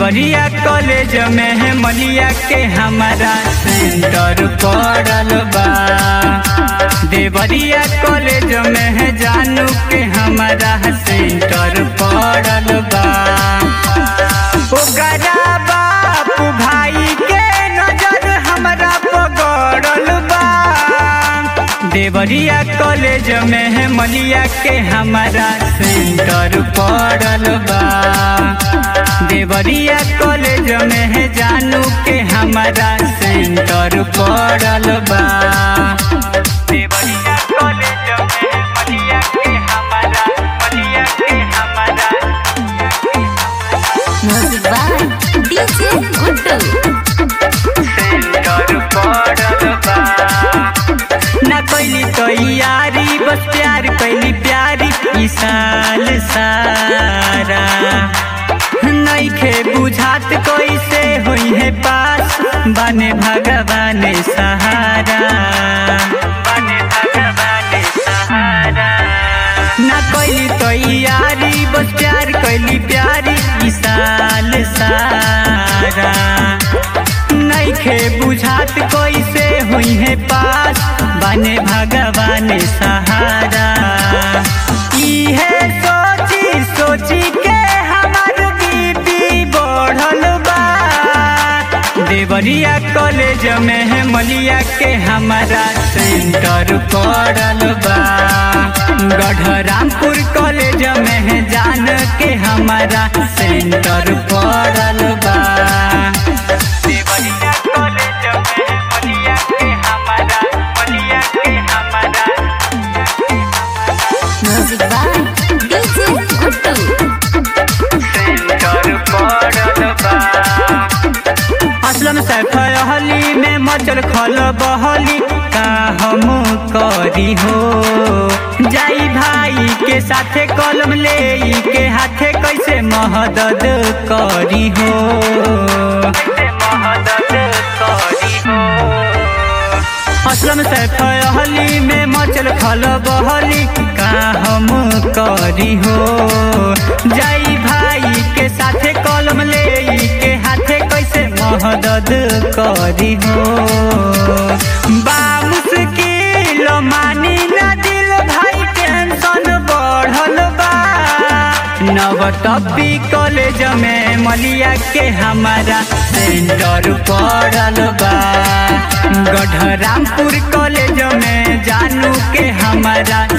Deoria college में है मलिया के हमारा सेंटर पड़ल बा देवरिया कॉलेज में है जानू के हमारा सेंटर पड़ल बा ओकरा बापू भाई के नजर हमरा पगड़ल बा देवरिया कॉलेज में है मलिया के हमारा सेंटर पड़ल बा देवरिया कॉलेज में है जानू के हमारा सेंटर पड़ल बा देवरिया कॉलेज में है मलिया के हमारा मलिया के हमारा Music by DJ Guddu. Centre पड़ल बा ना कैली तैयारी बस प्यार कैली प्यारी ई साल सारा नइखे बुझात कैसे होई है पास बने भगवान सहारा बने भगवान सहारा ना कैली तैयारी बस प्यार कैली प्यारी ई साल सारा नइखे बुझात कैसे हुई है पास बने भगवान सहारा इहे सोची सोची के हमार बीपी बढ़ल बा देवरिया कॉलेज में है मलिया के हमारा सेंटर पड़ल बा गढ़रामपुर कॉलेज में है जान के हमारा सेंटर पड़ल बा देवरिया कॉलेज में है मलिया के हमारा मलिया के हमारा Music by DJ Guddu. Centre पड़ल बा असलम सैफ हली में मचल खल बहली का हम करी हो जाई भाई के साथे कलम ले के हाथे कैसे महदद करी हो महदद करी हो असलम सैफ हली में मचल खल बहली का हम करी हो जाई भाई के साथे कलम ले के हाथे कैसे महदद करी हो बा मुश्किल मानी ना दिल भाई टेंशन बढ़ल बा नवटपी कॉलेज में मलिया के हमारा सेंटर पड़ल बा गढ़रामपुर कॉलेज में जानू के हमारा